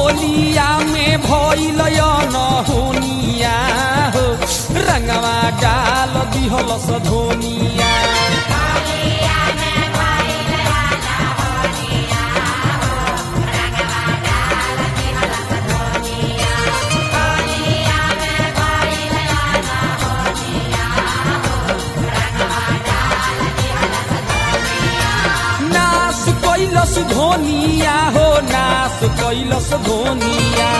होलिया में भइल नहोनिया हो रंगवा डाल दिहलस धोनिया नास कैलस धोनिया हो नास कैलस धोनिया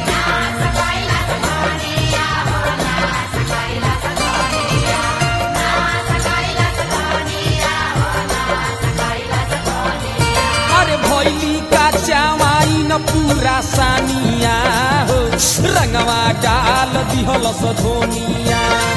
अरे भैली का चावाई न पूरा सानिया हो रंगवा डाल दिहलस धोनिया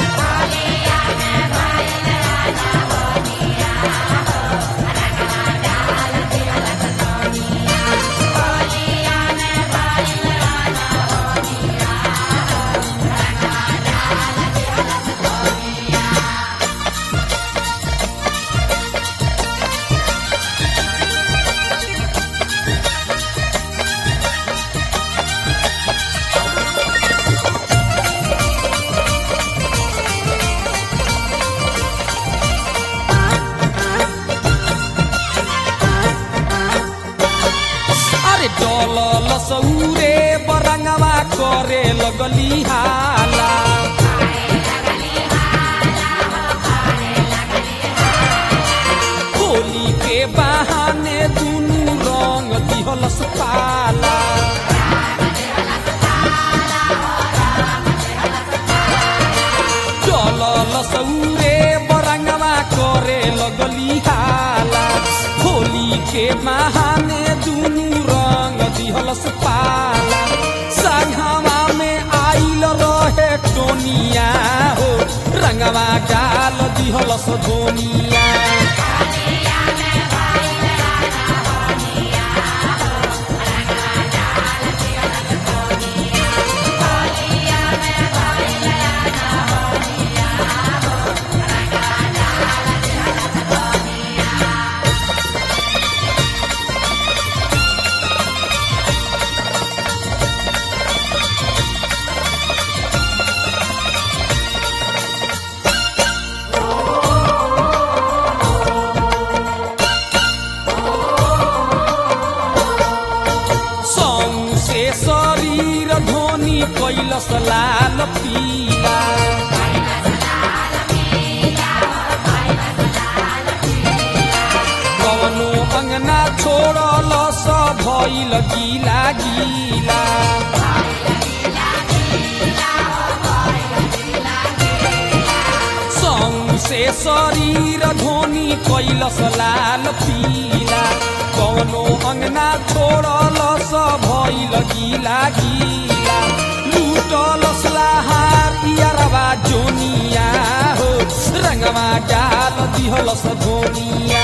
अरे डलल सौरे बरंगवा करे लगली हाला होली के बहाने दुनू रंग दिहलस पाला डलल सौरे बरंगवा करे लगली हाला होली के बहाने दुनू रंग दिहलस पाला संघवा में आइल रहे टोनिया हो रंगवा डाल दिहलस धोनिया सौसे शरीर धोनी कैलस लाल पीला कवनो अंगना छोड़ल स भइल गीला गीला सौसे शरीर धोनी कैलस लाल पीला कवनो अंगना छोड़ल स भइल गीला गीला लूटलस लहार इयरवा जोनिया हो रंगवा डाल दिहलस धोनिया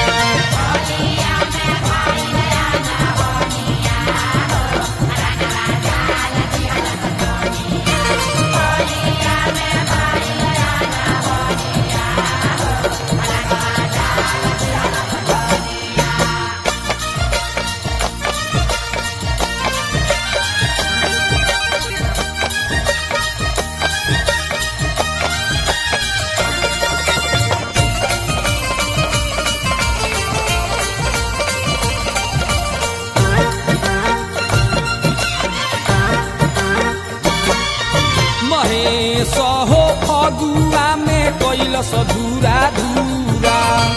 महेश हो फगुआ में कैलस धूरा धूरा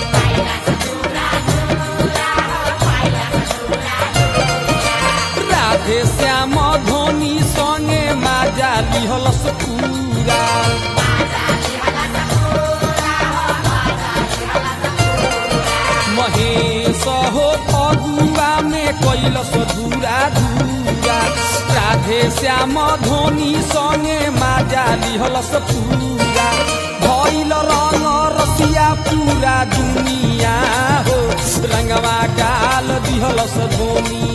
राधे श्याम धोनी संगे माजा लिहलस पूरा महेश हो फगुआ में कैलस धूरा धूरा राधे श्याम धोनी संगे माजा लिहलस पूरा भइल रंग रसिया पूरा दुनिया हो रंगवा डाल दिहलस धोनी